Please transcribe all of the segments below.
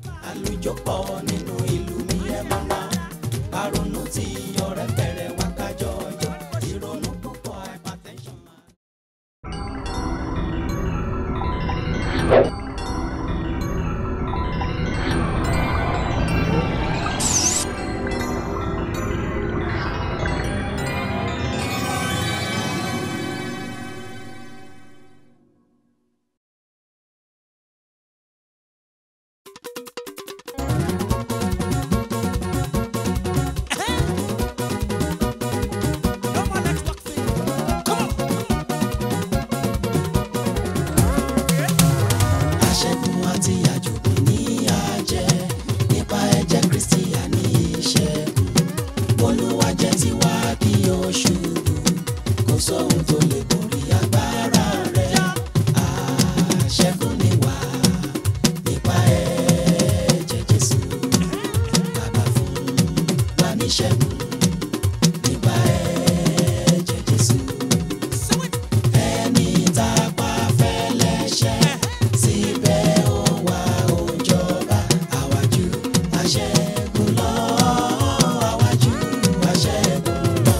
àlùjọ pọ̀ nínú ìlú mi ẹ mọ̀ náà àrònú tí ọ̀rẹ́ bẹ̀rẹ̀ wá kájọ ọjọ́ ìrònú púpọ̀ hypertension máa. aṣẹ́gun àti àjògùn ní àjẹ́ nípa ẹ̀jẹ̀ kristi àní ìṣẹ́gun olúwa jẹ́ tiwa kí o ṣubú kò sóhun tó lè borí agbára rẹ̀ aṣẹ́gun ni wá nípa ẹ̀jẹ̀ jésù bàbá fún wa níṣẹ́gun nípa ẹ̀jẹ̀ jésù ẹni tá a pa fẹ́lẹ́ṣẹ̀ síbẹ̀ ó wá ó jọba àwájú àṣẹ́gun lọ àwájú àṣẹ́gun lọ.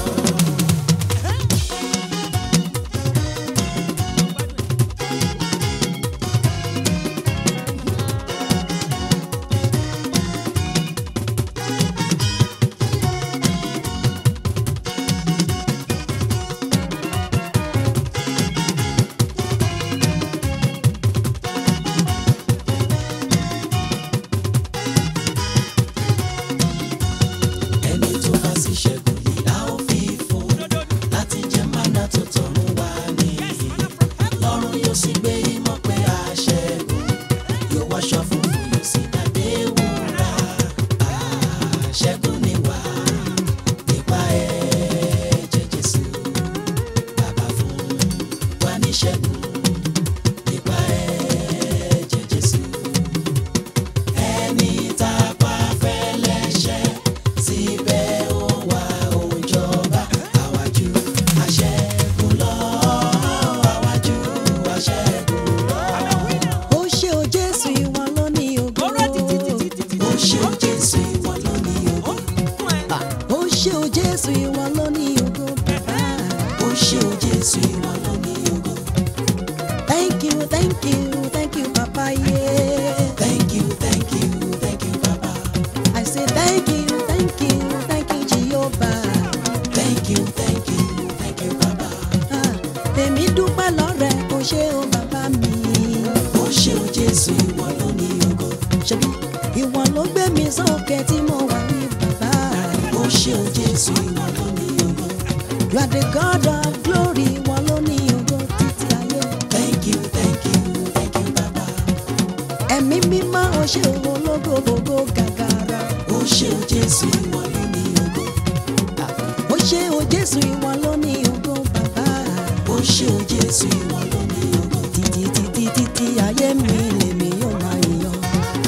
ẹni tó bá sì ṣẹ́gun yìí a ó fi fún láti jẹ mánà tó tọ̀run wá nìyí lọ́run yóò sì gbé ìmọ̀ pé a ṣẹ́gun yóò wáṣọ funfun yóò sì dàdé wúrà àṣẹ́gun ni wá nípa ẹ̀jẹ̀ Jésù bàbá fún wa ní ṣẹ́gun nípa ẹ̀jẹ̀ Jésù ẹni tá a pa fẹ́lẹ́ṣẹ̀ síbẹ̀ ó wá ó jọba àwájú àṣẹ́gun lọ àwájú àṣẹ́gun lọ. ó ṣe o jésù ìwọ ló ní ògo. ó ṣe ó Jésù ìwọ ló ní ògo. ó ṣe o jésù ìwọ ló ní ògo bàbá. ó ṣe ó Jésù ìwọ ló ní ògo. thank you thank you thank you papa yeah. thank you thank you thank you baba. i say thank you thank you thank you jehovah. thank you thank you thank you baba. Ah, èmi dúpẹ́ lọ́rẹ̀ o ṣe o bàbá mi. ó ṣe ó Jésù ìwọ ló ní ògo. ṣebí ìwọ ló gbé mi sókè tí mo wà ní bàbá. ó ṣe ó Jésù ìwọ ló ní ògo. you are the god of glory ìwọ ló ní ògo títí ayé. thank you thank you thank you baba. ẹ̀mí mímọ́ o ṣe o ológo gbogbo gàgàrà. ó ṣe ó Jésù ìwọ ló ní ògo. ó ṣe o jésù ìwọ ló ní ògo bàbá. ó ṣe ó Jésù ìwọ ló ní ògo. títí títí títí ayé mi lèmi yóò máa yàn.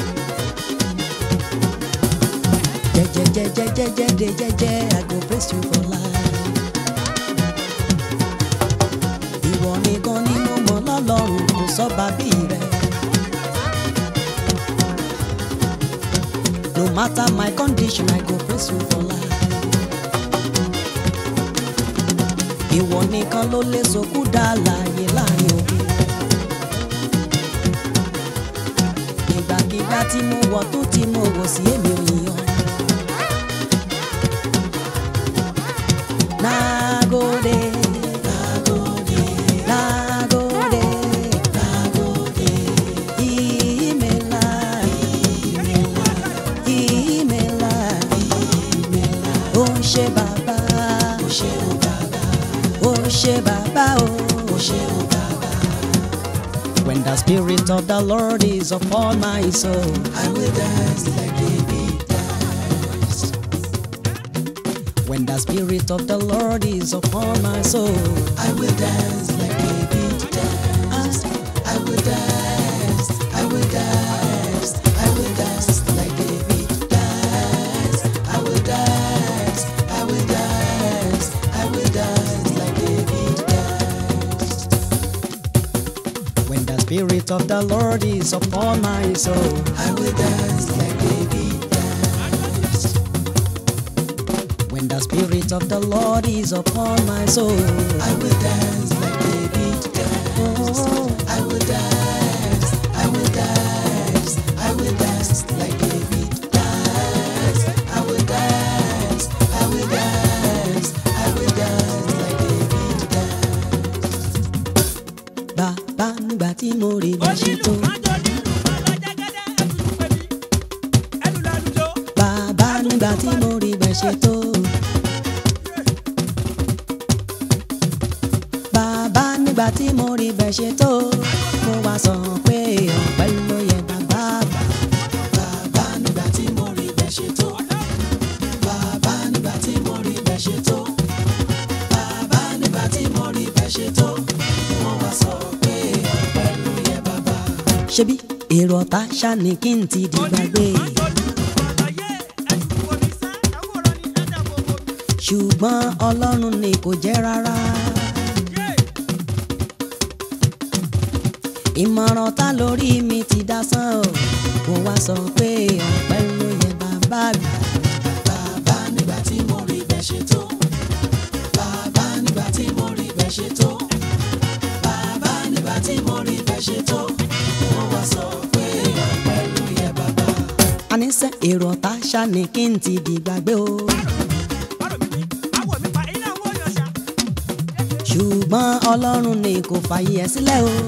jẹjẹjẹjẹjẹjẹ de jẹjẹ i go praise you for life. ìwọ nìkan ni mo mọ̀ lọ́lọ́run kò sọ́ba bí rẹ̀. no matter my condition i go praise you for life. ìwọ nìkan ló lè sọkú dá láàyè láàrin òbí. ìgbàkigbà tí mo wọ̀ tó tí mo wọ̀ sí èmi ò yàn. Nagode, nagode, nagode, nagode. Imela, imela, imela, imela. Ó ṣé bàbá, ó ṣé o bàbá, ó ṣé bàbá o, ó ṣé o bàbá. When the spirit of the Lord is upon my soul, I will dance like David danced. when the spirit of the Lord is upon my soul, I will dance like David danced. I will dance. I will dance. I will dance like David danced. I will dance. I will dance. I will dance like David danced. when the Spirit of the Lord is upon my soul. I will dance like David danced. When the Spirit of the Lord is upon my soul. I will dance like David danced. Oh, I will dance, I will dance, I will dance like David danced. I will dance, I will dance, I will dance like David danced. bàbá nígbà tí mo rí bẹ́ẹ̀ ṣe tó. Bàbá nígbà tí mo rí bẹ́ẹ̀ ṣe tó. Bàbá nígbà tí mo rí bẹ́ẹ̀ ṣe tó. Mo wá sọ pé ọpẹ́ ló yẹ bàbá àgbà. Bàbá nígbà tí mo rí bẹ́ẹ̀ ṣe tó. Bàbá nígbà tí mo rí bẹ́ẹ̀ ṣe tó. Bàbá nígbà tí mo rí bẹ́ẹ̀ ṣe tó. Wọ́n wá sọ pé ọpẹ́ ló yẹ bàbá. Ṣebí èrò ọ̀tá ṣá ni kí n ti di gbàgbé. Ṣùgbọ́n Ọlọ́run ni kò jẹ́ rárá. Ìmọ̀ràn ta lórí mi ti dá sán o. Mo wá sọ pé ọpẹ́ ló yẹ bàbá àgbà. Bàbá nígbà tí mo rí bẹ́ẹ̀ ṣe tó. Bàbá nígbà tí mo rí bẹ́ẹ̀ ṣe tó. Bàbá nígbà tí mo rí bẹ́ẹ̀ ṣe tó. Wọ́n wá sọ pé ọpẹ́ ló yẹ bàbá. Àníṣe èrò ọ̀tá ṣá ni kí n ti di gbàgbé o. Ṣùgbọ́n Ọlọ́run ni kò fàyè ẹ̀ sílẹ̀ o.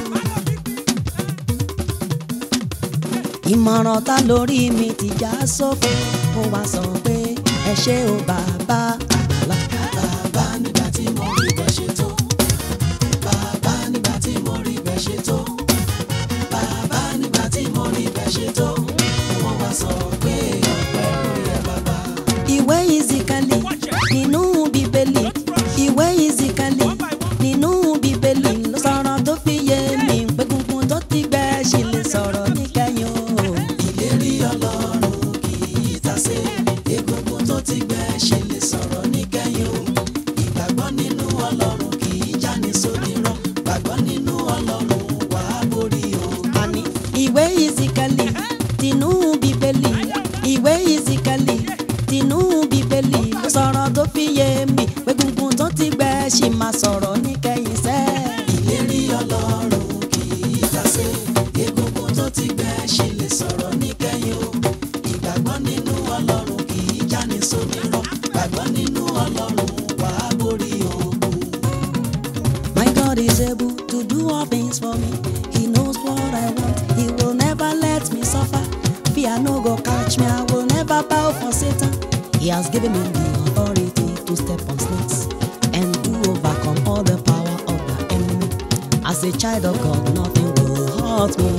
Ìmọ̀ràn ta lórí mi ti já sófo. Mo wá sọ pé ẹ ṣé o bàbá àgbàlá. Bàbá nígbà tí mo rí bẹ́ẹ̀ ṣe tó. Bàbá nígbà tí mo rí bẹ́ẹ̀ ṣe tó. Bàbá nígbà tí mo rí bẹ́ẹ̀ ṣe tó. Wọ́n wá sọ pé ọpẹ́ ló yẹ bàbá. Ìwé ìzìkàlì nínú bíbélì. Ìwé ìzìkàlì nínú bíbélì ló sọ̀rọ̀ tó fi yé mi pé gungun tó ti gbẹ ṣì lè sọ̀rọ̀ níkẹyìn o. Ìlérí Ọlọ́run kì í tasé. Egungun tó ti gbẹ ṣe lè sọ̀rọ̀ níkẹyìn o. Ìgbàgbọ́ nínú Ọlọ́run kì í jáni sódìrọ̀. Gbàgbọ́ nínú Ọlọ́run wà á borí o. àní ìwé ìzìkàlì tinú bíbélì ìwé ìzìkàlì tinú bíbélì ló sọ̀rọ̀ tó fi yé mi pé gungun tó ti gbẹ ṣì máa sọ̀rọ̀ níkẹyìn sẹ́. Ìlérí Ọlọ́run kì í tasé. Egungun tó ti gbẹ ṣe lè sọ̀rọ̀ níkẹyìn o. Ìgbàgbọ́ nínú Ọlọ́run kì í jáni sódìrọ̀. Gbàgbọ́ nínú Ọlọ́run wà á borí ogun. My God is able to do all things for me. He knows what I want. He will never let me suffer. Fear no go catch me. I will never bow for Satan. He has given me the authority to step on snakes and to overcome all the power of the enemy. As a child of God, nothing will hurt me.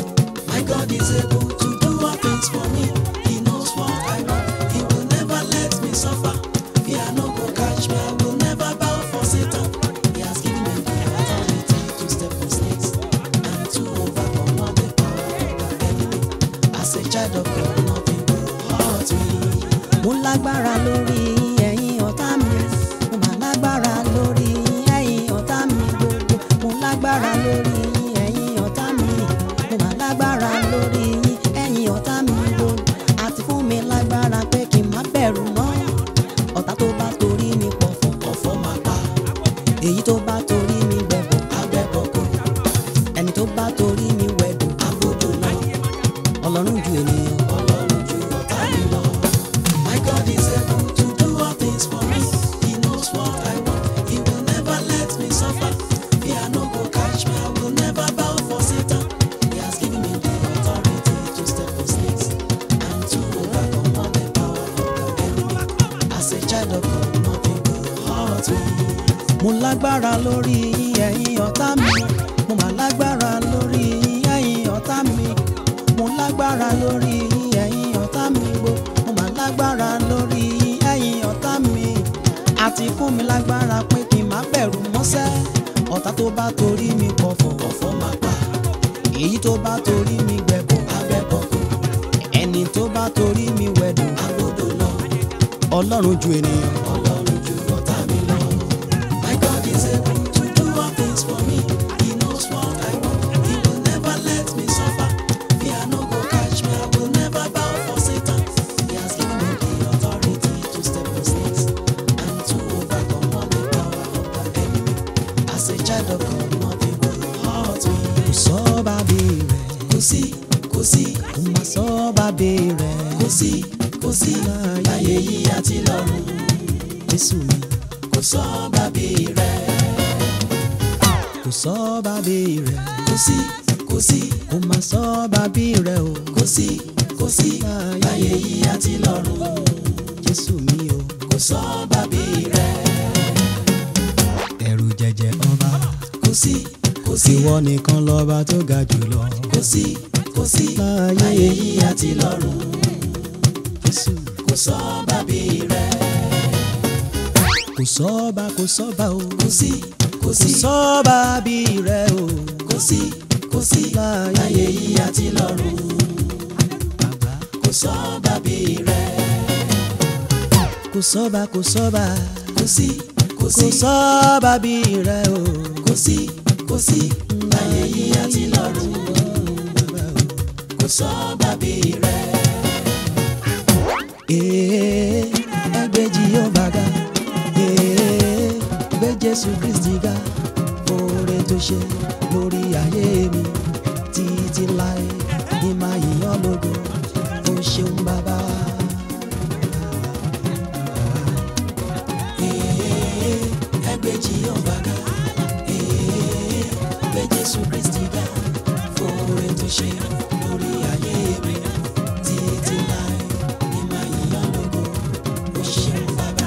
My God is able to do all things for me. He knows what I want. He will never let me suffer. Fear no go catch me. I will never bow for Satan. He has given me the authority to step on snakes and to overcome all the power of the enemy. As a child of God, nothing will hurt me. Mo lágbára lórí ẹ̀yin ọ̀tá mi. Mo máa lágbára lórí ẹ̀yin ọ̀tá mi gbogbo. Mo lágbára lórí ẹ̀yin ọ̀tá mi. Mo máa lágbára lórí ẹ̀yin ọ̀tá mi gbogbo. Àti fún mi lágbára pé kí n má bẹ̀rù mọ́. Ọ̀tá tó bá torí mi pọ̀fọ̀. Ọ̀fọ̀ máa pa Èyí tó bá torí mi gbẹ̀bọ̀. agbẹ́bọ̀kọ̀, Ẹni tó bá torí mi wẹ̀dùn. agbódò lọ. Ọlọ́run ju ènìyàn. Ọlọ́run ju ọ̀tá mi lọ. My God is able to do all things for me. He knows what I want. He will never let me suffer. Fear no go catch me. I will never bow for Satan. He has given me the authority to step on snakes and to overcome all the power of the enemy. As a child of God, nothing will hurt me. mo lágbára lórí ẹ̀yin ọ̀tá mi mo mà lágbára lórí ẹ̀yin ọ̀tá mi mo lágbára lórí ẹ̀yin ọ̀tá mi gbo mo mà lágbára lórí ẹ̀yin ọ̀tá mi àti fún mi lágbára pé kí n má bẹ̀rù mọ́sẹ́ ọ̀tá tó bá torí mi pọ̀fọ̀ Ọ̀fọ̀ máa pa èyí tó bá torí mi gbẹ̀bọ̀ agbẹ́bọ̀kọ̀, ẹni tó bá torí mi wẹ̀dùn agbódò lọ. ọlọ́run ju ènìyàn. Ọlọ́run ju ọ̀tá mi lọ. My God is able to do all things for me. He knows what I want. He As a child of God, nothing will hurt me. kò sọ́ba bí rẹ̀ Kò sí, kò sí, kò má sọ́ba bí rẹ̀ kò sí, kò sí. Láyé yìí àti lọ́run, jésù mi kò sọ́ba bí rẹ̀. kò sọ́ba bí rẹ̀ Kò sí, kò sí, kò má sọ́ba bí rẹ̀ o kò sí, kò sí. Láyé yìí àti lọ́run, jésù mi o kò sọ́ba bí rẹ̀. ẹ̀rù jẹjẹ ọba Kò sí, kò sí, ìwọ nìkan lọ́ba tó ga jùlọ kò sí, kò sí. Láyé yìí àti lọ́run, jésù kò sọ́ba bí rẹ̀. kò sọ́ba kò sọ́ba o Kò sí, kò kò sí, sọ́ba bí rẹ̀ o kò sí, kò sí. Láyé yìí àti lọ́run, bàbá kò sọ́ba bí rẹ̀. kò sọ́ba kò sọ́ba Kò sí, kò kò sí, sọ́ba bí rẹ̀ o kò sí, kò sí. Láyé yìí àti lọ́run, kò sọ́ba bí rẹ̀. ee ẹgbẹ́ Jèhófà ga ee gbé Jésù Kristi ga oore tó ṣe lórí ayé mi títí láé ní máa yíyan lógo ó ṣeun bàbá. Ee, ẹgbẹ́ Jèhófà ga. Ee, gbé Jésù Kristi ga. Fóore tó ṣe lórí ayé mi. Títí láé ní máa yíyan lógo. Ó ṣeun bàbá.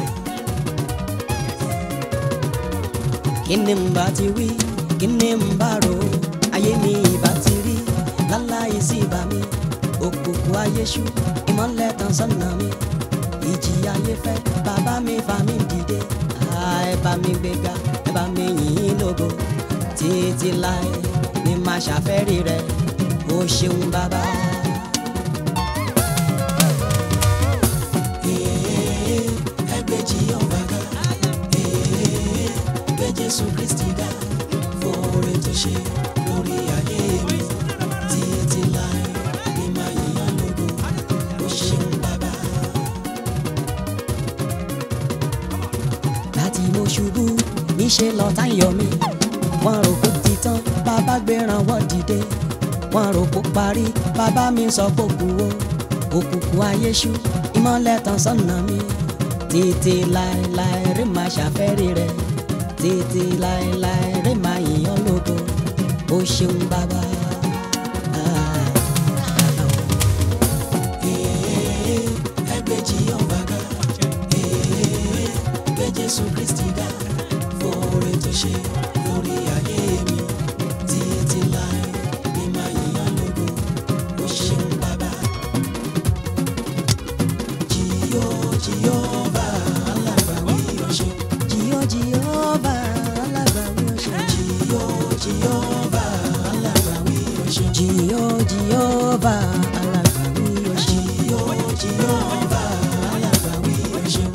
kí ni n bá ti wí kí ni n bá rò ó ayé mi ìbá ti rí láláì sí ìbá mi òkùnkùn ayé ṣú ìmọ́lẹ̀ tàn sọ́nà mi ìjì ayé fẹ́ bàbá mi fà mí dìde Ah, ẹ bá mi gbéga ẹ bá mi yìn ín lógo títí láé ni màá ṣàfẹ́rí rẹ ó ṣeun bàbá. Ee, ẹgbẹ́ Jèhófà ga. Ee, gbé Jésù Kristi ga. Fóore tó ṣe lórí ayé mi. Títí láé ní máa yíyan lógo. Ó ṣeun bàbá. láti mo ṣubú níṣẹ́ lọ́tá ń yọ mí wọ́n rò kó ti tán bàbá gbéran wọ́n dìde wọ́n rò kó parí bàbá mi sọ pé kú o òkùnkùn ayé ṣú ìmọ́lẹ̀ tàn sọ́nà mi títí láéláé rí máa ṣàfẹ́rí rẹ̀ títí láéláé rí máa yìnyín lógo ó ṣeun bàbá. Ah. Ee, ẹgbẹ́ Jèhófà ga. Ee, gbé Jésù Kristi ga. Fóore tó ṣe lórí ayé mi. Títí láé ní máa yíyan lógo. Ó ṣeun bàbá. Jìyó Jèhófà alágbàwí ó ṣeun. Jìyó Jèhófà alágbàwí ó ṣeun. Jìyó Jèhófà alágbàwí ó ṣeun. Jìyó Jèhófà alágbàwí ó ṣeun. Jìyó Jèhófà alágbàwí ó ṣeun.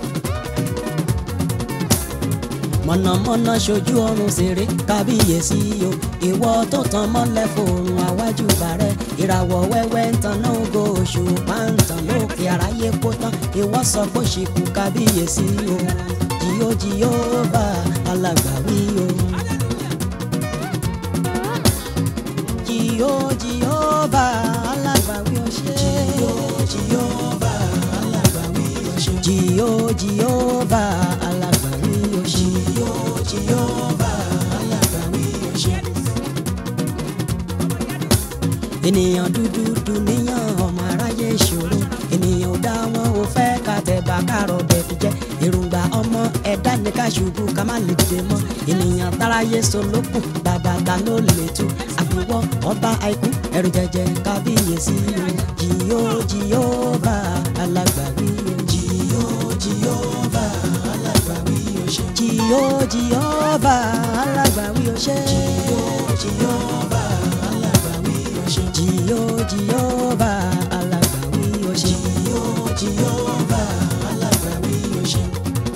mọ̀nàmọ́ná ṣojú ọrùn ṣeré kábíyèsí o ìwọ tó tan mọ́lẹ̀ fòrùn àwájú bàrẹ́ ìràwọ̀ wẹ́wẹ́ ń tan náà ògo òṣùpá ń tàn lókè àráyé kó tán ìwọ sọ pé ṣìkú kábíyèsí o jìyó Jèhófà alágbàwí o. jìyó Jèhófà alágbàwí o ṣe. Jìyó Jèhófà alágbàwí ó ṣeun. jìyó Jèhófà alágbàwí o ṣe. Jìyó Jèhófà alágbàwí ó ṣeun. ènìyàn dúdú dùnìyàn ọmọ aráyé ìṣòro ènìyàn ò dá wọn ò fẹ́ ká tẹ̀bà kárọ̀ bẹ̀ fi jẹ́ èròǹgbà ọmọ ẹ̀dá ní ká ṣubú ká má lè dìde mọ́ ènìyàn táráyé solókùn bàbá ta ló lè tú àfiwọ́ ọba àìkú ẹ̀rù jẹjẹ kábíyèsí o jìyó Jèhófà alágbàwí o Jìyó Jèhófà alágbàwí ó ṣeun. jìyó Jèhófà alágbàwí o ṣe Jìyó Jèhófà alágbàwí ó ṣeun. jìyó Jèhófà alágbàwí o ṣe. Jìyó Jèhófà alágbàwí ó ṣeun.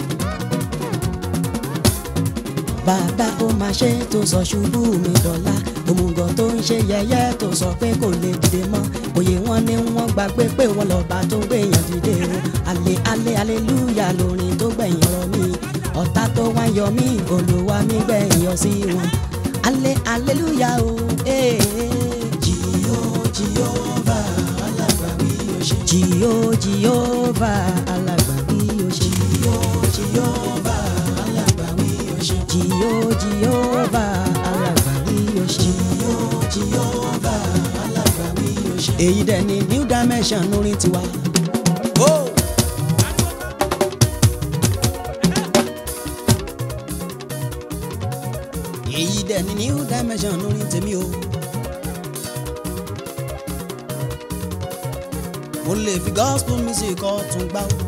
bàbá ó máa ṣe tó sọ ṣubú mi dọ̀la òmùgọ̀ tó ń ṣe yẹ̀yẹ́ tó sọ pé kò lè dìde mọ́ òye wọn ni wọ́n gbàgbé pé wọ́n lọ́ba tó gbèyàn dìde o alẹ́ alẹ́ aleluya lórin tó gbẹ̀yìn ọ̀rọ̀ mi ọ̀tá tó wá yọ mí olúwa mi gbẹ̀yìn yọ sí wọn alẹ́ aleluya o. Hey, Jìyó Jèhófà alágbàwí o ṣé. jìyó jìyóva alágbàwí o ṣe. Jìyó Jèhófà alágbàwí o ṣé. jìyó jìyóva alágbàwí o ṣe. Jìyó Jèhófà alágbàwí o ṣé. èyí dẹ̀ ni new dimension lórí tiwa. Oh! èyí dẹ̀ ni new dimension lórí tèmi o. mo lè fi gospel music ọ̀tún gbá o.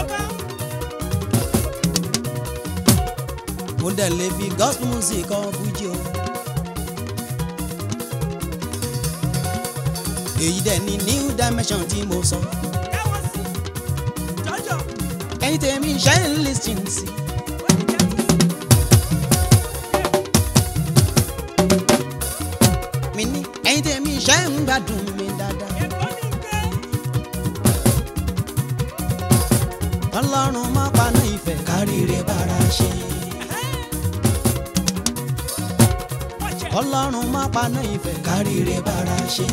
mo dẹ̀ lè fi gospel music ọ̀ fújì o. èyí dẹ̀ ni new dimension tí mo sọ. ẹ̀yin tèmi ṣe ń lis ten sí. mi ní ẹ̀yin tèmi ṣe ń gbádùn mi dáadáa. ọlọ́run má paná ìfẹ́ Káríre bára ṣe. ọlọ́run má paná ìfẹ́ Káríre bára ṣe.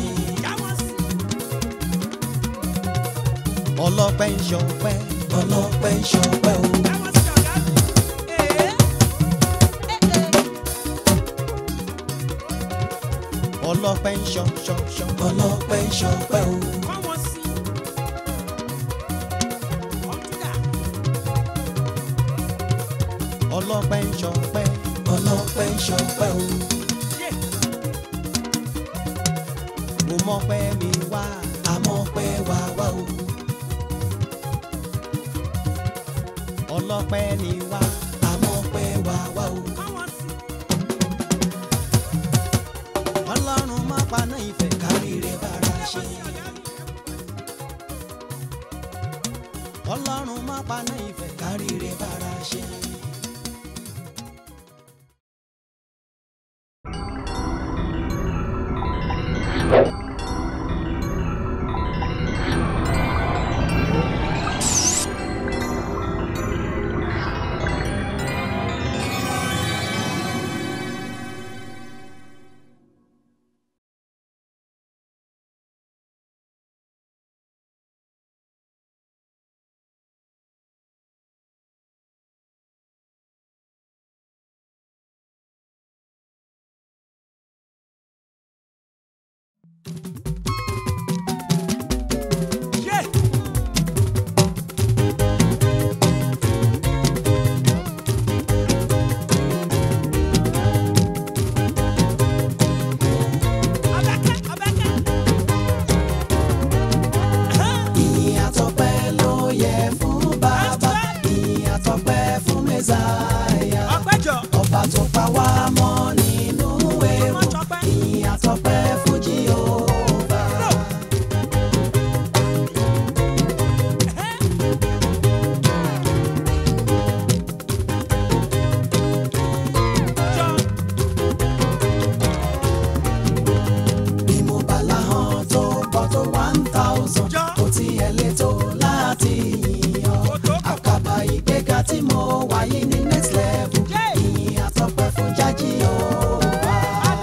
ọlọ́pẹ́ ń ṣọpẹ́ Ọlọ́pẹ́ ń ṣọpẹ́ o. ọlọ́pẹ́ ń ṣọ ṣọ ṣọ Ọlọ́pẹ́ ń ṣọpẹ́ o. ọlọ́pẹ́ ń ṣọpẹ́ Ọlọ́pẹ́ ń ṣọpẹ́ o. mo mọpẹ́ mi wá Àmọ́ pẹ́ wá wá o. ọlọ́pẹ́ ni wá Àmọ́ pẹ́ wá wá o. ọlọ́run má paná ìfẹ́ Káríre bára ṣe. ọlọ́run má paná ìfẹ́ Káríre bára ṣe. Ìyìn àtọpẹ́ ló yẹ fún bàbá. Ìyìn àtọpẹ́ fún Mẹ́sáyà. Ọba tó pa wá mọ́ nínú ewu. Ìyìn àtọpẹ́ fún Jèhófà. Bí mo bá láhàn tó pọ̀ tó one thousand. Kò tiẹ̀ lè tó láti yìn ọ́. Àkàbà ìgbéga tí mo wà yìí ní next level. Ìyìn àtọpẹ́ fún jájí Jèhófà.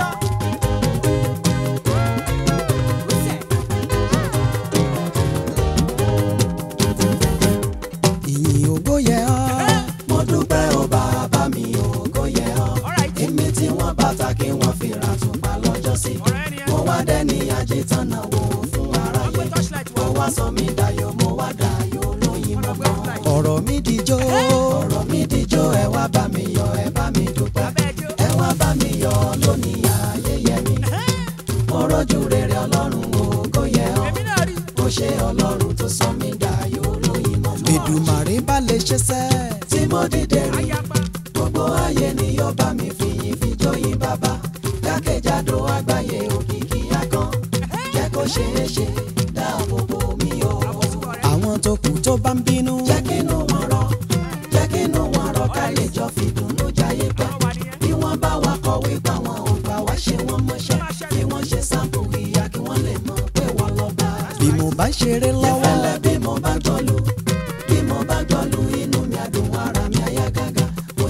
ìyìn ògo yẹ ọ́ mo dúpẹ́ ó bàbá mi ògo yẹ ọ́ èmi tí wọ́n bàtà kí wọ́n fi ra tùpá lọ́jọ́ sí mo wá dẹ́ni ajétọ́nà wò fún aráyé mo wá sọ mí dayọ̀ mo wá dayọ̀ lóyìn mọ́gbọ́n ọ̀rọ̀ mi dijó ọ̀rọ̀ mi dijó ẹ wá bá mi yọ̀ ẹ bá mi dúpẹ́ ẹ wá bá mi yọ̀ lónìí ayẹyẹ mi mo rọ́jú rere ọlọ́run ògo yẹ ọ́ ó ṣe ọlọ́run tó sọ mí dayọ̀ lóyìn mọ́gbọ́n Èdùmàrè bá lè ṣe sẹ́ tí mo dìde rí gbogbo ayé ni yóò bá mi fi yìn fi jóyin bàbá jákèjádò àgbáyé òkìkí akán jẹ́ kó ṣeé ṣe dáàbò bò mí o àwọn tó kù tó bá ń bínú jẹ́ kínú wọn rọ̀ jẹ́ kínú wọn rọ̀ ká lè jọ fìdùnnú jayé pẹ́ bí wọ́n bá wa kọ̀wé pa wọn ò gbà wá ṣe wọ́n mọ́ṣẹ́ bí wọ́n ṣe sáàpù ìyá kí wọ́n lè mọ̀ pé wọ́n lọ bá bí mo bá ṣeré lọ́wọ́ ìfẹ́lẹ́ bí mo bá gbọ́lù bí mo bá gbọ́lù inú mi àdùn ara mi àyà gágá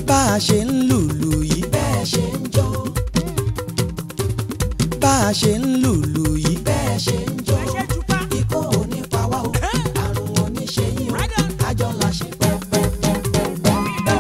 bá a ṣe ń lùlù yìí bẹ́ẹ̀ ṣe ń jó bá a ṣe ń lùlù yìí bẹ́ẹ̀ ṣe ń jó ikú ò ní pa wá o àrùn ò ní ṣe yín o kájọ la ṣe pẹ́pẹ́pẹ́pẹ́.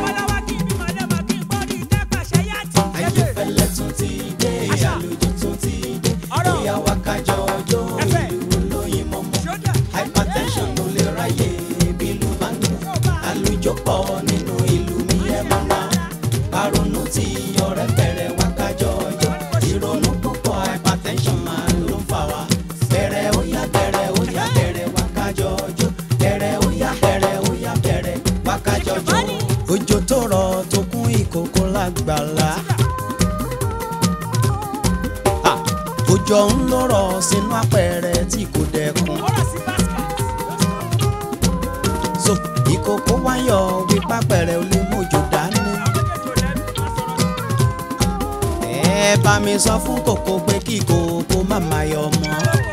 ayéfẹ́lẹ́ tún ti dé àlùjọ tún ti dé bóyá wá kájọ ọjọ́ ìlú lóyìn mọ́mọ́ hypertension ló lè ráyè bílù bá ń lù àlùjọ pọ̀ nínú ìlú mi ẹ̀ máa ná àrònú tí ọ̀rẹ́ bẹ̀rẹ̀ wá kájọ ọjọ́ ìrònú púpọ̀ hypertension máa ló ń fà wá bẹ̀rẹ̀ ó yá bẹ̀rẹ̀ ó yá bẹ̀rẹ̀ wá kájọ ọjọ́ bẹ̀rẹ̀ ó yá bẹ̀rẹ̀ ó yá bẹ̀rẹ̀ wá kájọ ọjọ́. òjò tó rọ̀ tó kún ìkòkò lágbàlá. Ha! òjò ń lọ rọ̀ sínú apẹ̀rẹ̀ tí kò dẹkùn. so ìkòkò wáyọ̀ wípé apẹ̀rẹ̀ ò lè mójò dání. ẹ bá mi sọ fún kòkó pé kí kòkó má máa yọ mọ́.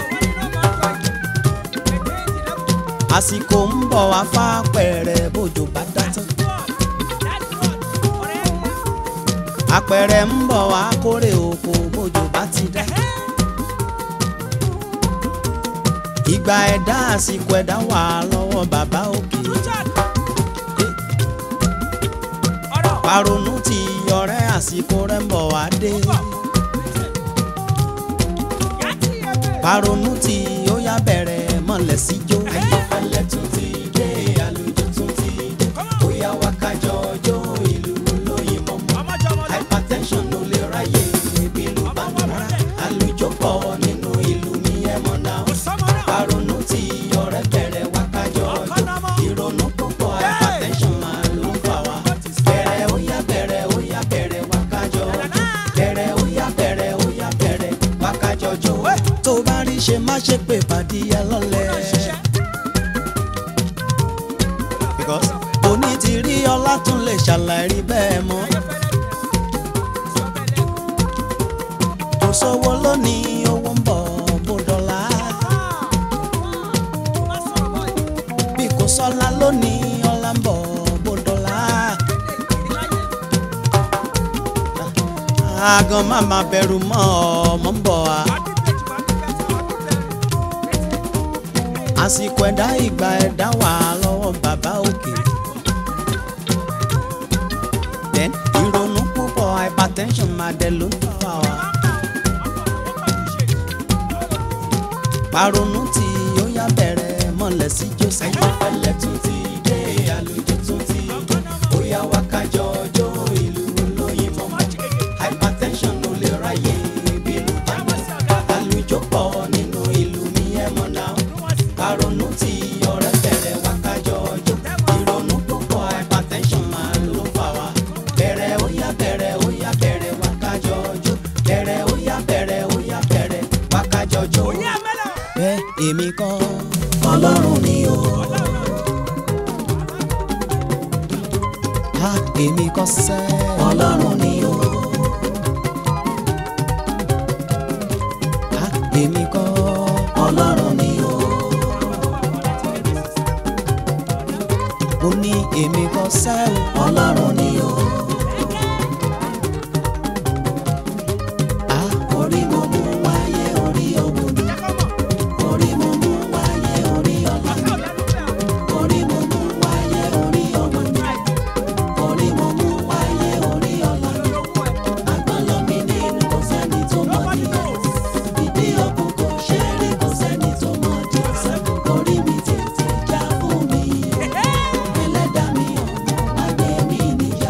àsìkò ń bọ̀ wá fápẹ̀rẹ̀ bójò bá dá tán. apẹ̀rẹ̀ ń bọ̀ wá kórè oko bójò bá ti dá. ìgbà ẹ̀dá àsìkò ẹ̀dá wà lọ́wọ́ bàbá òkè. paronu ti ọ̀rẹ́ àsìkò rẹ̀ ń bọ̀ wá dé. paronu ti ó yá bẹ̀rẹ̀ mọ̀lẹ́ síjó. ayéfẹ́lẹ́ tún ti dé àlùjọ tún ti dé bóyá wá kájọ ọjọ́ ìlú lóyìn mọ́mọ́ hypertension ló lè ráyè bílù bá ń rà àlùjọ pọ̀ nínú ìlú mi ẹ̀ mọ̀ náà àrònú tí ọ̀rẹ́ bẹ̀rẹ̀ wá kájọ ọjọ́ ìrònú púpọ̀ hypertension máa ló ń fà wá bẹ̀rẹ̀ ó yá bẹ̀rẹ̀ ó yá bẹ̀rẹ̀ wá kájọ ọjọ́ bẹ̀rẹ̀ ó yá bẹ̀rẹ̀ ó yá bẹ̀rẹ̀ wá kájọ ọjọ́. tó bá rí ṣe má ṣe pé pàdé ẹ lọ́lẹ̀. because òní ti rí ọlá tún lè ṣàlàyé bẹ́ẹ̀ mọ́. kò sówó lónìí owó ń bọ̀ bó dọ́là. bí kò sọ́lá lónìí ọlá ń bọ̀ bó dọ́là. àgàn má má bẹ̀rù mọ́ ọmọ ń bọ̀ wá. àsìkò ẹ̀dá ìgbà ẹ̀dá wà lọ́wọ́ bàbá òkè. then ìrònú púpọ̀ hypertension máa dẹ̀ ló ń fà wá. paronu tí ó yá bẹ̀rẹ̀ mọ̀lẹ́ sí joseph. ayéfẹ́lẹ́ tún ti dé àlùjọ tún ti dé bóyá wá kájọ ọjọ́ ìlú lóyìn mọ́mọ́ hypertension ló lè ráyè bílù bá ń rà àlùjọ pọ̀ nínú ìlú mi ẹ̀ mọ̀ náà àrònú tí ọ̀rẹ́ bẹ̀rẹ̀ wá kájọ ọjọ́ ìrònú púpọ̀ hypertension máa ló fà wá bẹ̀rẹ̀ ó yá bẹ̀rẹ̀ ó yá bẹ̀rẹ̀ wá kájọ ọjọ́ bẹ̀rẹ̀ ó yá bẹ̀rẹ̀ ó yá bẹ̀rẹ̀ wá kájọ ọjọ́. bẹ́ẹ̀ èmi kọ́ ọlọ́run ni o ha èmi kọ́ sẹ́. ọlọ́run ni o ha èmi kọ́ ọlọ́run ni o ó ní èmi kọ́ sẹ́ o. ọlọ́run ni o ha orí mo mú wáyé orí òwò ni orí mo mú wáyé orí ọlá ni orí mo mú wáyé orí ọmọ ni orí mo mú wáyé orí ọlá ni àgbọ̀nlọ́ mi nínú kò sẹ́ni tó mọ̀ níyẹn ìdí òkun kò ṣe é rí kò sẹ́ni tó mọ̀ díẹ̀ orí mi tètè já fún mi ẹlẹ́dàá mi ọ̀nà má gbé mi níyà.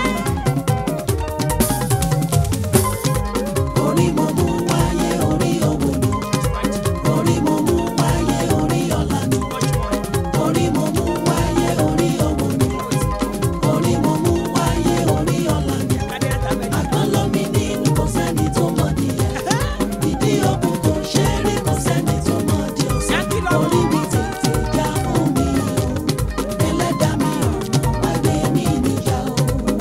orí mo mú wáyé orí òwò ni orí mo mú wáyé orí ọlá ni orí mo mú wáyé orí òwò ni orí mo mú wáyé orí ọlá ni àgbọ̀nlọ́ mi nínú kò sẹ́ni tó mọ̀ nìyẹn ìdí òkun kò ṣe é rí kò sẹ́ni tó mọ̀ di ọ̀sán orí mi tètè já fún mi o ẹlẹ́dàá mi ọ̀nà má gbé mi níyà o.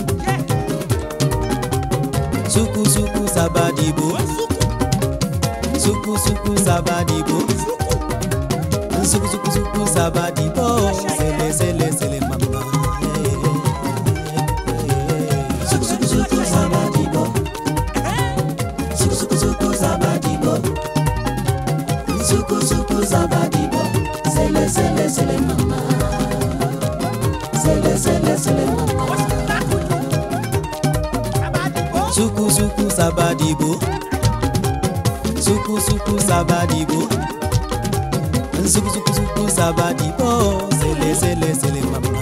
suku suku sabadibo suku suku sabadibo suku suku suku sabadibo sele sele sele mama. sabadibo nsukusukusuku sabadibo sele sele sele mama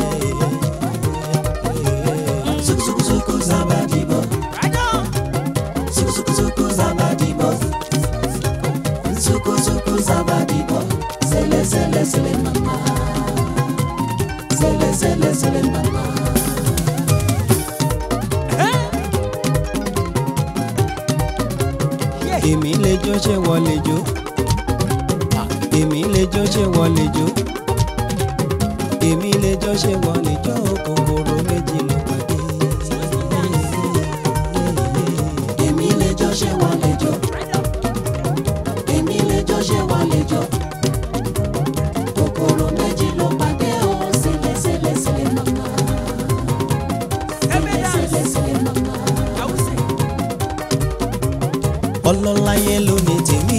Sukusukusuku zabadibo. Sukusukusuku zabadibo. Sukusuku zabadibo. Sele sele sele mama. Sele sele sele mama. èmi lè jó ṣé wọ́n lè jó èmi lè jó ṣé wọ́n lè jó èmi lè jó ṣé wọ́n lè jó kòkòrò méjì ló pàdé. Èmi lè jó ṣé wọ́n lè jó. Èmi lè jó ṣé wọ́n lè jó. Kòkòrò méjì ló pàdé o. Sele sele sele mama. Sele sele sele mama. ọlọ́láyé ló ní tèmi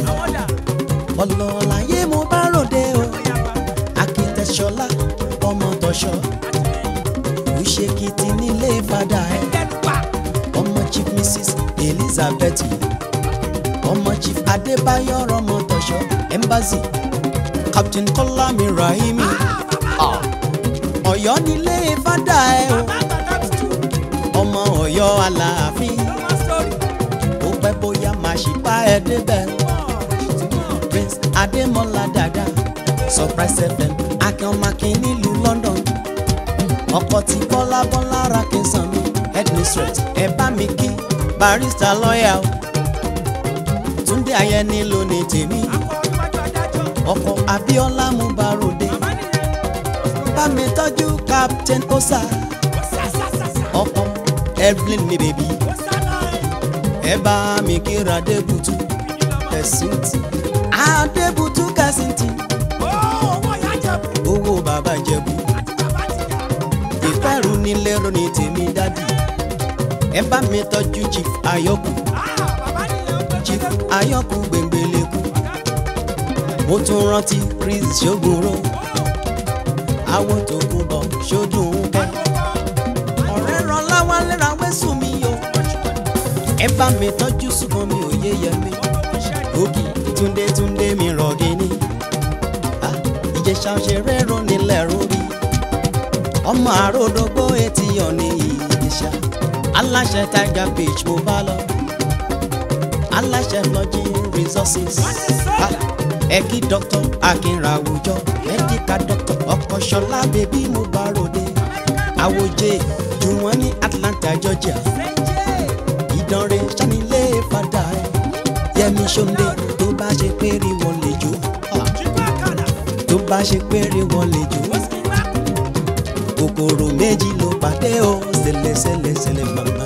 ọlọ́láyé mo bá ròde o akitẹ̀ṣọlá ọmọ tọ̀ṣọ́ òṣèkìtì nílé fada ẹ̀ ọmọ chief mrs elizabeth ọmọ chief adébáyọ̀ ọmọ tọ̀ṣọ́ embassy captain kọ́lámi rahimi ọ̀yọ́ nílé fada ẹ̀ o ọmọ ọ̀yọ́ aláàfin ó pẹ́ bóyá máa ṣì bá ẹ débẹ̀. prince adémọlá dada surprise fm akínọmọkín nílùú london ọkọ tí bọ́lá bọ́lá ra kí n sàn mí headmistress ẹ bá mi kí barista lọ́ọ̀yà o túndé ayẹni ló ní tèmi ọkọ abíọ́lá mubarode bá mi tọ́jú captain osa ọkọ evelyn mi bèbí ẹ bá mi kíra adébútú kẹsìntì adébútú kẹsìntì owó bàbá jẹ̀bú ìfẹ́rù nílé ronú tèmi dádì ẹ bá mi tọ́jú chief ayọ́kù chief ayọ́kù gbẹ̀ngbẹ̀lẹ̀kù mo tún rántí chris ṣògbóró àwọn tó kú bọ̀ ṣojú kẹ́ ọ̀rẹ́ ràn láwálé ra wẹ́sùn mi yọ ẹ bá mi tọ́jú sùkàn mi ò yé yẹ mi ògì túndé túndé mi rọ̀gì ni Ah, ìjẹ̀ṣà òṣèré rún nílẹ̀ rórí ọmọ àròdógbó etí ọ̀nì ìjẹ̀ṣà aláṣẹ tiger beach mo bá lọ aláṣẹ lodging resources Ah, ẹ kí dr akínra àwùjọ medical doctor ọkọ̀ṣọlá bèbí mo bá ròde àwòjẹ jù wọ́n ní atlanta georgia ìdánrẹ́ sanilé fada ẹ̀ yẹmi sọ́ndé tó bá ṣe péré wọn lè jó tó bá ṣe péré wọn lè jó kòkòrò méjì ló pàdé o ṣẹlẹ̀ ṣẹlẹ̀ ṣẹlẹ̀ màmá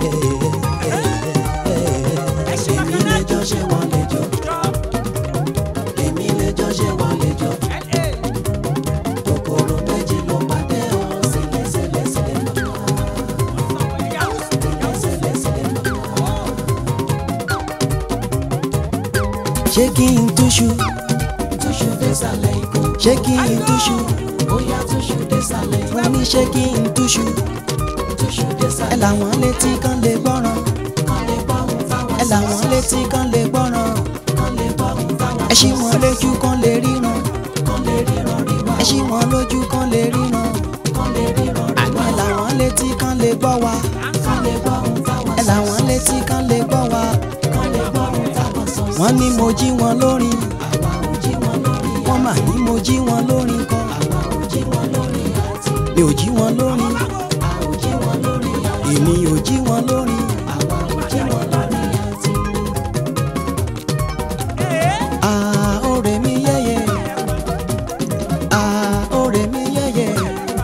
Èmi lè jó ṣé wọ́n lè jó. Èmi lè jó ṣé wọ́n lè jó. Kòkòrò méjì ló pàdé o. Sele sele sele mama. Sele sele sele mama. ṣé kí n túṣu Túṣu désàlẹ̀ ikùn. ṣé kí n túṣu Bóyá túṣu désàlẹ̀ ikùn. wọ́n ní ṣé kí n túṣu Túṣu ẹ désàlẹ̀ làwọn létí kan lè gbọ́ràn kan lè bá òun fáwọn ẹ làwọn létí kan lè gbọ́ràn kan lè bá òun fáwọn ẹ ṣí wọn lójú kan lè ríran kan lè ríran ríwá. ẹ ṣí wọn lójú kan lè ríran kan lè ríran ríwá. ẹ làwọn létí kan lè gbọ́ wa kan lè bá òun fáwọn ẹ làwọn létí kan lè gbọ́ wa kan lè bá òun fáwọn sọ. wọ́n ní mo jí wọn lórin àwa ò jí wọn lórí wọ́n mà ní mo jí wọn lórin kan àwa ò jí wọn lórí àti mi ò jí wọn lórin a ò jí wọn lórí àti èmi ò jí wọn lórin àwa ò jí wọn lórí àti. àá òrè mi yẹ́yẹ́ àá òrè mi yẹ́yẹ́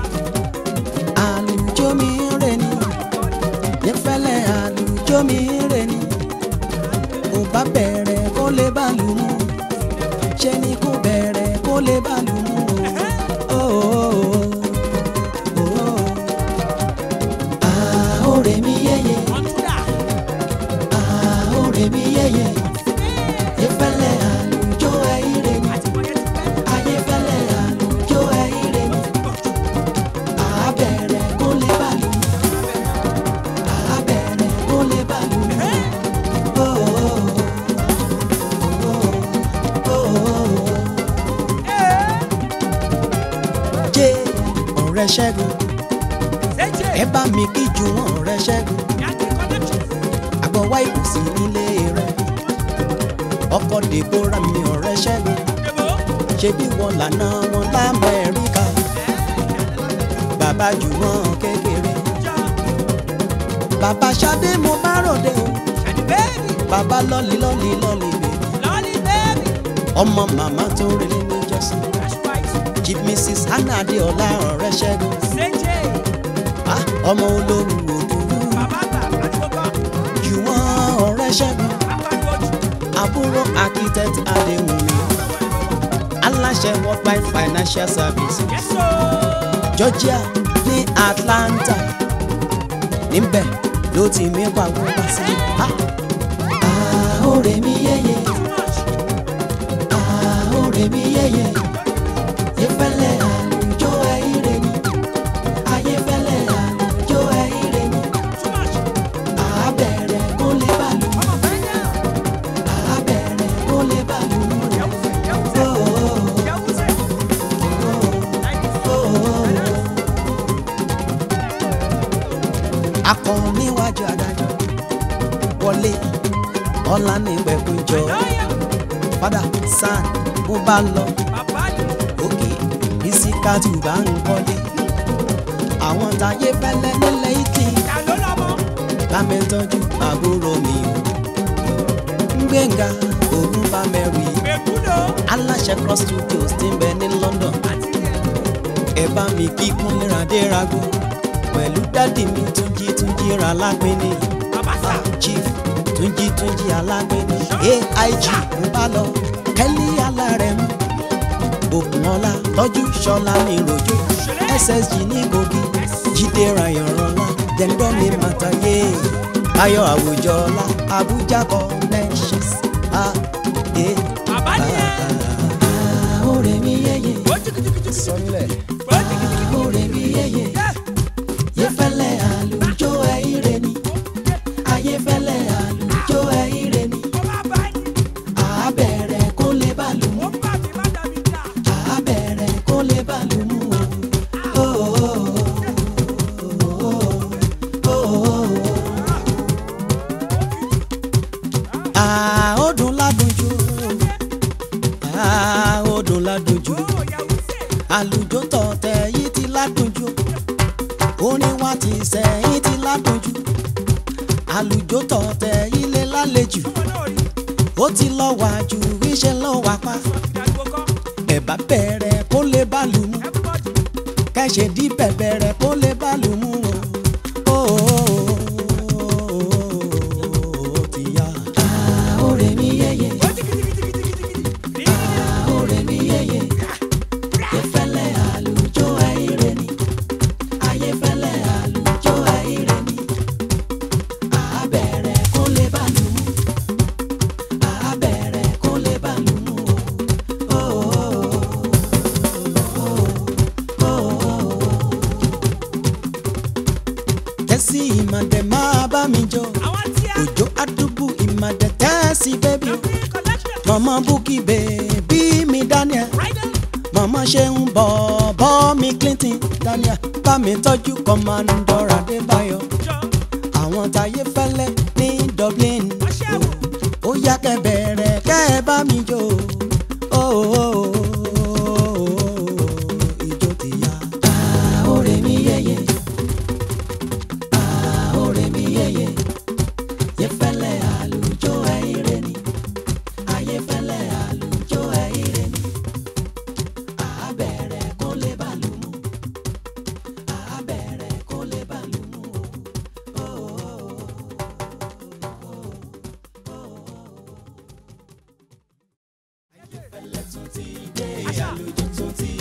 àlùjọ mi rè ni nífẹ̀lẹ́ àlùjọ mi rè ni kò bá bẹ̀rẹ̀ kó lè bá lù mú ṣe ni kò bẹ̀rẹ̀ kó lè bá lù mú o. àá òrè mi yẹ́yẹ́ ọ̀rẹ́ ṣẹ́gun ẹ bá mi kí ju wọn ọ̀rẹ́ ṣẹ́gun àgbọ̀ wá ìkùsì nílé rẹ̀ ọkọ̀ dèbóra mi ọ̀rẹ́ ṣẹ́gun ṣebí wọn lànà wọn lamẹ́ríkà bàbá jù wọn kékeré bàbá Ṣadé mo bá ròde o bàbá lọ́lì lọ́lì lọ́lì bèbí ọmọ màmá tó relé ní jọ́sìn chief mrs hannah adéọlá ọ̀rẹ́ ṣẹ́gun ah, ọmọ olórí òdòdó jù wọn ọ̀rẹ́ ṣẹ́gun àbúrò architect adéwùmí aláṣẹ worldwide financial service georgia ní atlanta níbẹ̀ ló ti mí pàwọ́ wá sí i. àhórè mi yẹ́yẹ́ àhórè mi yẹ́yẹ́ yẹ́fẹ́lẹ́ àlùjọ ẹ̀yìnrè ni ayẹ́fẹ́lẹ́ àlùjọ ẹ̀yìnrè ni àbẹ̀rẹ̀ kó lè bàlù àbẹ̀rẹ̀ kó lè bàlù akọ níwájú adájọ́ wọlé ọlá ní ìpẹ̀kúnjọ fada san bó bá lọ òkè ìsìkàtù bá ń kọ́lé àwọn táyé fẹ́lẹ́ nílẹ̀ italy lámẹ́tọ́jú àbúrò mi ń gbẹ̀ngà òun bá mẹ́rin aláṣẹ cross studios ti ń bẹ ní london ẹ bá mi kí kúnlẹ̀ adérago pẹ̀lú dádì mi túnjí túnjí ra lágbẹ́ni chief túnjí túnjí alágbẹ́ni aig ń bá lọ kẹ́lí alárẹ̀mú òkùnọ́lá tọ́jú ṣọlá ní rojo ssg ní kogi jíde rayanrọlá dẹ́ndọ́mi màtàyé ayọ̀ àwùjọ ọlá abuja connections a e àhórè mi yẹyẹ sọnilẹ àhórè mi yẹyẹ yẹfẹlẹ àlùjọ ẹyìnrẹ ni ayẹfẹlẹ àlùjọ ẹyìnrẹ ni àbẹ̀rẹ̀ kó lè bàlù mú àbẹ̀rẹ̀ kó lè bàlù mú o. àódùn ládùnjú àódùn ládùnjú àlùjọ tọ̀tẹ̀ yìí ti ládùnjú orin wa ti sẹ́yìn ti ládùnjú àlùjọ tọ̀tẹ̀ yìí lé lálejò ó ti lọ wá ju iṣẹ́ lọ wá pa ẹ̀bá bẹ̀rẹ̀ kó lè bá lù mú kẹ́sẹ̀ dí bẹ̀bẹ̀rẹ̀ kó lè bá lù mú o. ó ti yá. àhórè mi yẹ́yẹ́ àhórè mi yẹ́yẹ́ yẹ́fẹ́lẹ́ àlùjọ ẹ̀yìnrẹ́ ni ayẹ́fẹ́lẹ́ àlùjọ ẹ̀yìnrẹ́ ni àbẹ̀rẹ̀ kó lè bá lù mú àbẹ̀rẹ̀ kó lè bá lù mú o. tẹ́sí ìmọ̀dẹ̀ máa bá mi jọ òjò àdúgbò ìmọ̀dẹ̀ tẹ́sí bẹ́bí o mama bukki bèbí mi daniel mama ṣeun bọ̀bọ̀ mi clinton daniel bá mi tọ́jú kọ́mándọ̀ adébáyọ̀ àwọn táyé fẹ́lẹ́ ní dublin ó yá kẹ́ bẹ̀rẹ̀ kẹ́ ẹ bá mi jó o ìjó ti yá. àhórè mi yẹ́yẹ́ àhórè mi yẹ́yẹ́ yẹ́fẹ́lẹ́ àlùjọ ẹ̀yìnrẹ́ ni ayẹ́fẹ́lẹ́ àlùjọ ẹ̀yìnrẹ́ ni àbẹ̀rẹ̀ kó lè bá lù mú àbẹ̀rẹ̀ kó lè bá lù mú o. ayẹ́fẹ́lẹ́ tún ti dé àlùjọ tún ti